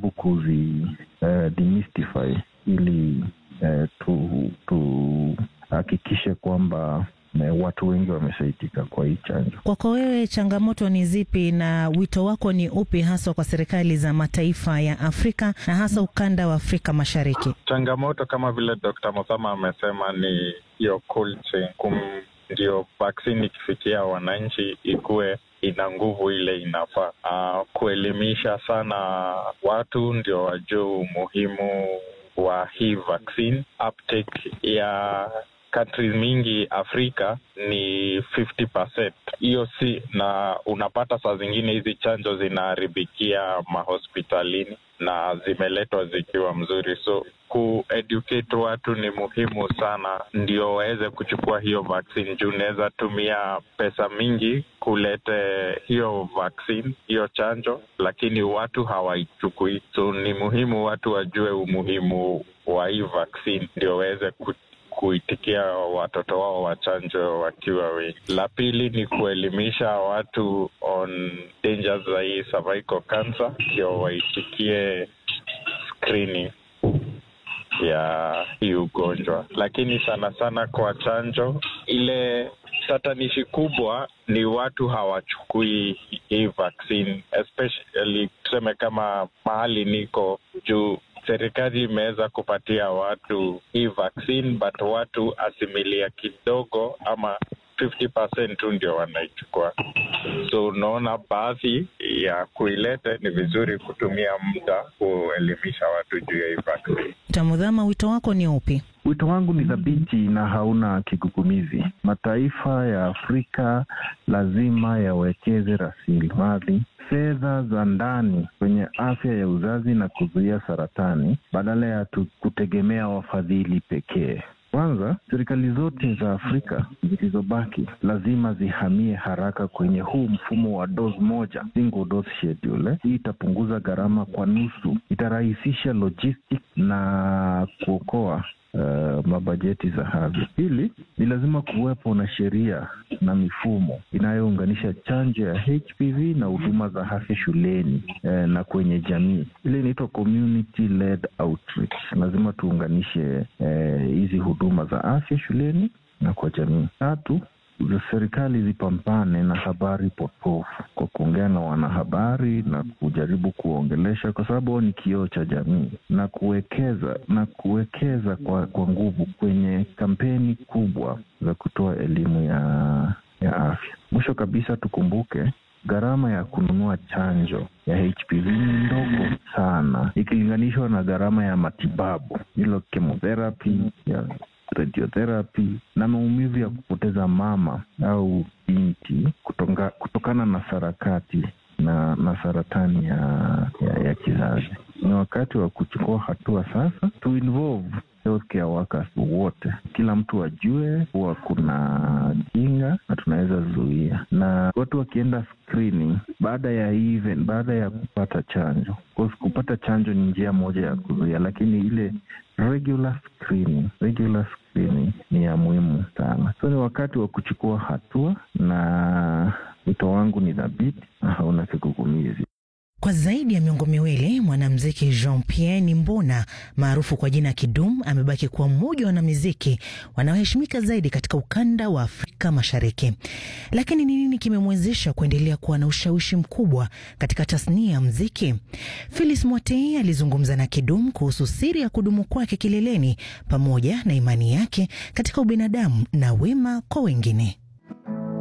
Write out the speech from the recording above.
tunajaribu kuzi uh, demystify ili uh, tu tuhakikishe kwamba watu wengi wamesaidika kwa hii chanjo. Kwako wewe, changamoto ni zipi na wito wako ni upi haswa kwa serikali za mataifa ya Afrika na hasa ukanda wa Afrika Mashariki? Changamoto kama vile Dr. Muthama amesema ni hiyo cold chain, kum ndio vaksini ikifikia wananchi ikuwe ina nguvu ile inafaa. Uh, kuelimisha sana watu ndio wajue umuhimu wa hii vaccine. Uptake ya countries mingi Afrika ni 50%. Hiyo si na unapata saa zingine hizi chanjo zinaharibikia mahospitalini na zimeletwa zikiwa mzuri, so kueducate watu ni muhimu sana, ndio waweze kuchukua hiyo vaccine, juu unaweza tumia pesa mingi kulete hiyo vaccine, hiyo chanjo, lakini watu hawaichukui. So ni muhimu watu wajue umuhimu wa hii vaccine, ndio waweze kuitikia watoto wao wachanjo wakiwa wengi. La pili ni kuelimisha watu on dangers za hii cervical cancer, ndio waitikie screening ya hii ugonjwa. Lakini sana sana kwa chanjo, ile tatanishi kubwa ni watu hawachukui hii vaccine, especially tuseme kama mahali niko juu serikali imeweza kupatia watu hii vaccine but watu asimilia kidogo ama 50% tu ndio wanaichukua. So unaona, baadhi ya kuilete ni vizuri kutumia muda kuelimisha watu juu ya hii vaccine. Tamudhama, wito wako ni upi? Wito wangu ni thabiti na hauna kigugumizi. Mataifa ya Afrika lazima yawekeze rasilimali fedha za ndani kwenye afya ya uzazi na kuzuia saratani badala ya kutegemea wafadhili pekee. Kwanza, serikali zote za Afrika zilizobaki lazima zihamie haraka kwenye huu mfumo wa dose moja, single dose schedule. Hii itapunguza gharama kwa nusu, itarahisisha logistic na kuokoa Uh, mabajeti za havyo. Pili, ni lazima kuwepo na sheria na mifumo inayounganisha chanjo ya HPV na huduma za afya shuleni uh, na kwenye jamii. Ile inaitwa community led outreach. Lazima tuunganishe hizi uh, huduma za afya shuleni na kwa jamii. Tatu, za serikali zipambane na habari potofu kwa kuongea na wanahabari na kujaribu kuongelesha, kwa sababu ni kioo cha jamii, na kuwekeza na kuwekeza kwa, kwa nguvu kwenye kampeni kubwa za kutoa elimu ya, ya afya. Mwisho kabisa, tukumbuke gharama ya kununua chanjo ya HPV ni ndogo sana ikilinganishwa na gharama ya matibabu, hilo chemotherapy ya radiotherapy na maumivu ya kupoteza mama au binti kutonga, kutokana na sarakati na, na saratani ya, ya, ya kizazi. Ni wakati wa kuchukua hatua sasa, to involve healthcare workers wote, kila mtu ajue kuwa kuna kinga na tunaweza zuia, na watu wakienda screening baada ya even, baada ya kupata chanjo. Kupata chanjo ni njia moja ya kuzuia, lakini ile regular screening, regular screening ni ya muhimu sana. So ni wakati wa kuchukua hatua, na wito wangu ni dhabiti na hauna kigugumizi. Kwa zaidi ya miongo miwili mwanamuziki Jean Pierre Nimbona maarufu kwa jina Kidum amebaki kuwa mmoja wa wanamuziki wanaoheshimika zaidi katika ukanda wa Afrika Mashariki. Lakini ni nini kimemwezesha kuendelea kuwa na ushawishi mkubwa katika tasnia ya muziki? Phyllis Mwatei alizungumza na Kidum kuhusu siri ya kudumu kwake kileleni pamoja na imani yake katika ubinadamu na wema kwa wengine.